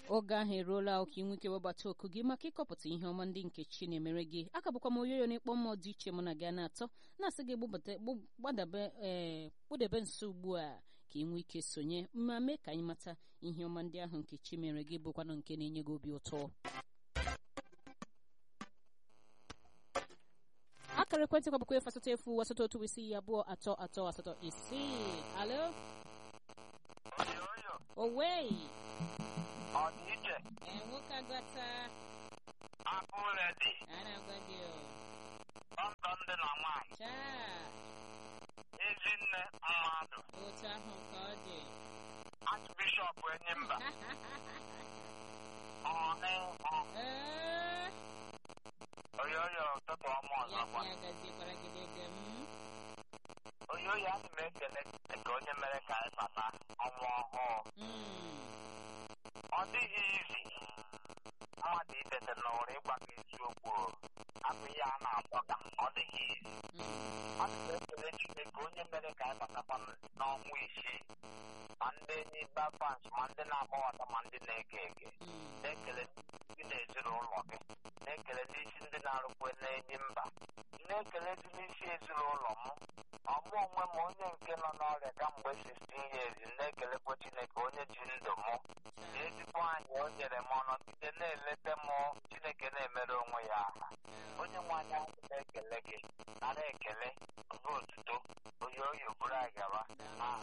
oge ahụ eruola ka ị nwee ike webata oku gị maka ịkọpụta ihe ọma ndị nke chi na-emere gị aka bụkwa m oyoyo n'ịkpọ mmụọ dị iche mụ na gị na-atọ na-asị gị gbadabe ee kpụdebe nso ugbu a ka ị nwee ike sonye ma mee ka anyị mata ihe ọma ndị ahụ nke chi mere gị bụkwanụ nke na-enye gị obi ụtọ akara ekwentị kwa bụkwa efu asatọ efu asatọ otu isii abụọ atọ atọ asatọ isii alo owei ọdịiche ee nwoke agata abụredi a na-agwa gị o ọndọ ndị na nwaanyị chaa ezinne mmadụ otu ahụ ka ọ dị achbishọp enyimba ọnị ee oyoyo ụtụtụ ọma ya ọzọkwa ya gaziekwara gị dịga m oyoyo ana m ekele ka onye mere ka anyị bata ọnwa ọhụụ Mm, ọ dịghị izi mmadụ itete n'ụra ịgwa gị eziokwu abụ ihe a na-akpọga ọ dịghị izi mm, ana m ekele chineke onye mere ka anyị batakwa n'ọnwa isii ma ndị enyi bafans ma ndị na-agbawata ma ndị na-ege ege mm. na-ekele ndị na-ezinụlọ gị na-ekele n'isi ndị na-arụkwe n'enyi mba na-ekele dị n'isi ezinụlọ m ọmụ onwe m onye nke nọ n'ọrịa kamgbe 16 years na-ekelekwa chineke onye ji ndụ m na ezigbo anyị o nyere m ọnọdụide na-eleta m chineke na-emere onwe ya aha onye nwe anya na-ekele gị nara ekele bụ otuto onye oyi bụrụ agaba aha